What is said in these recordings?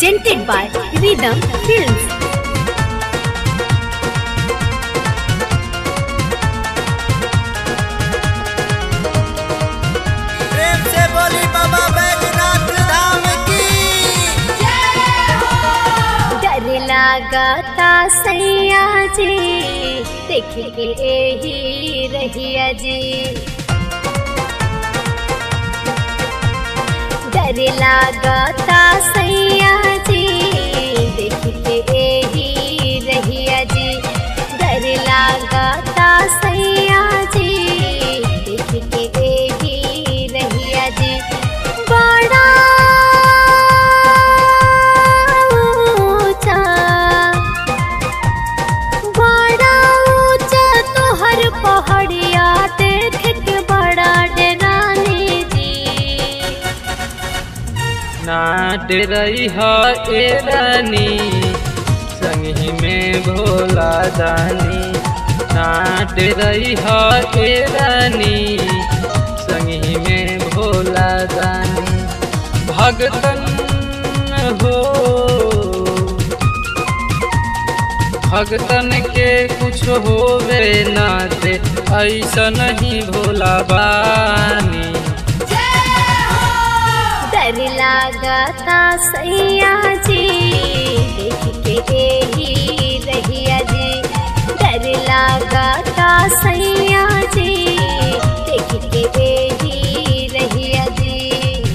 presented by Rhythm Films. प्रेम से बोली बाबा बैजनाथ धाम की डर लागता सैया जी देख के एही रहिया जी डर लागता सैया जी देख के एही रहिया जी डर लागता सैया जी देख के एही रहिया जी बड़ा ऊंचा बड़ा ऊंचा तोहर पहाड़िया देख के बड़ा डराने जी नाट रही है ए रानी संगी में भोला दानी नाट रही है ए रानी संगी में भोला दानी भगतन हो भगतन के कुछ होवे ना दे ऐसा नहीं भोला बानी डर लागता सैया जी देख के एही रहिया जी डर लागता सैया जी देख के एही रहिया जी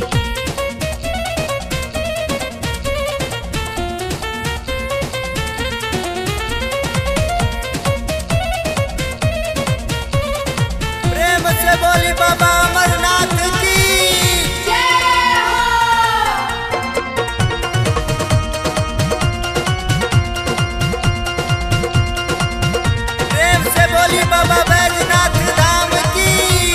प्रेम से बोली बाबा अमरनाथ की प्रेम से बोली बाबा बैजनाथ धाम की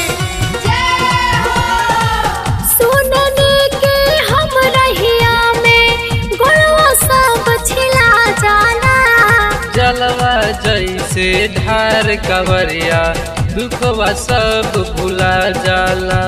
सुनने के हम रहिया में गुणवा सब छिला जाना जलवा जैसे धार कवरिया दुखवा सब भुला जाला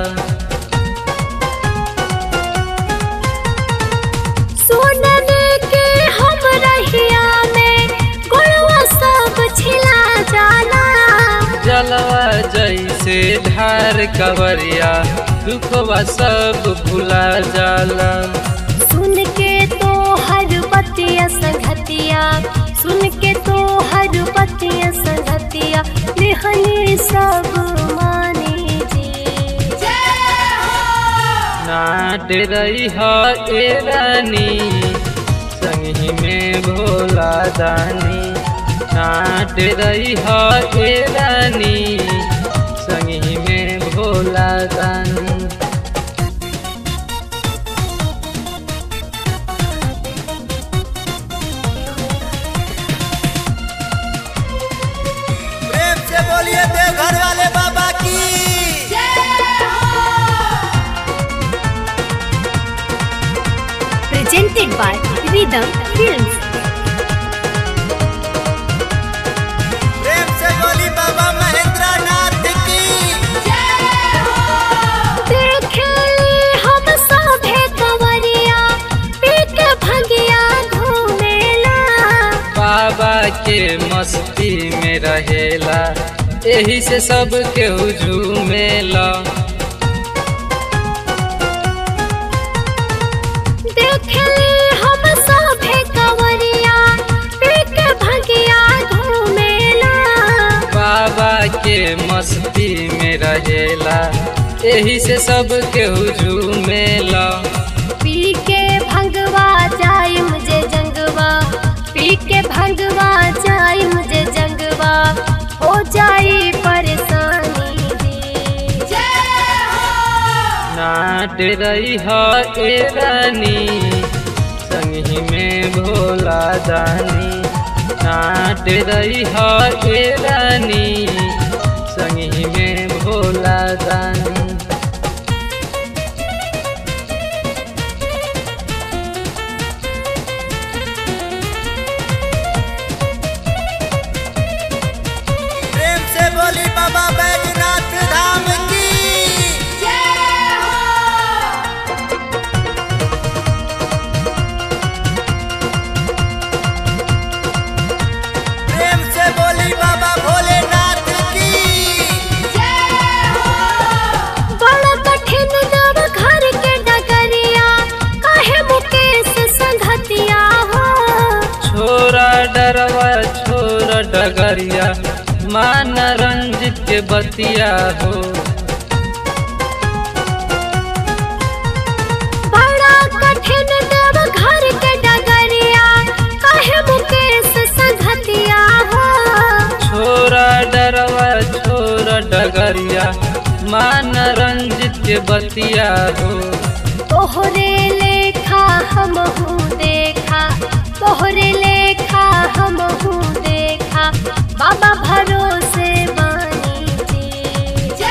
सुनने के हम रहिया में गुणवा सब छिला जाना जलवा जैसे धार कवरिया दुखवा सब भुला जाला सुन के तो हर बतिया संगतिया सुन के तो हर बतिया संगतिया लिहनी सब माने जी नाट रही है ए रानी संगी में भोला दानी नाट रही है ए रानी संगी में भोला दानी प्रेम से बोलिए देवघर वाले बाबा की presented by Rhythm Films. प्रेम से बोली बाबा महेंद्र नाथ की देखली हम सभे कंवरिया पी के भंगिया घूमेला बाबा के मस्ती में रहेला एही से सब केहू झूमेला देखली हम सभे कंवरिया पी के भंगिया घूमेला बाबा के मस्ती में रहेला एही से सब केहू झूमेला पी के भंगवा जाय मुझे जंगवा पी के भंगवा जाय मुझे जंगवा हो जाई परेशानी जी नाट रही है ए रानी संगी में भोला दानी नाट रही है ए रानी संगी में भोला दानी प्रेम से बोली बाबा बैजनाथ धाम की डगरिया मान रंजित के बतिया हो बड़ा कठिन देव घर के डगरिया कहे मुकेश संघतिया हो छोरा डरवा छोरा डगरिया मान रंजित के बतिया हो तोहरे लेखा हम हूँ देखा तोहरे लेखा हम हूँ देखा बाबा भरोसे बानी जी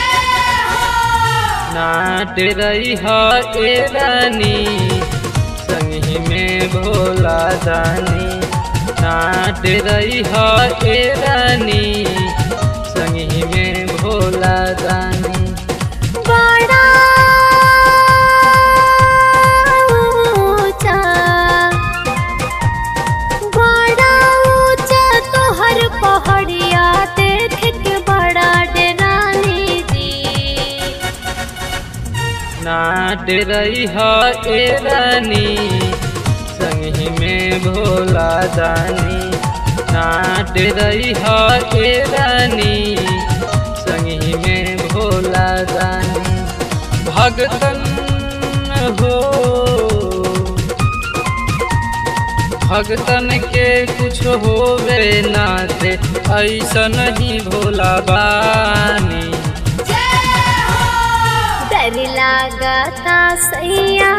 नाट रही हो ए रानी संगी में भोला दानी नाट रही हो ए रानी संगी में भोला दानी बड़ा ऊंचा बड़ा ऊंचा तोहर पहाड़िया देख के बड़ा डरानी जी नाट रही हो ए रानी संगी में भोला दानी नाट रही हो ए रानी संगी में भोला दानी भगतन हो भगतन के कुछ होवे नाते ऐसा नहीं भोला बानी डर लागता सैया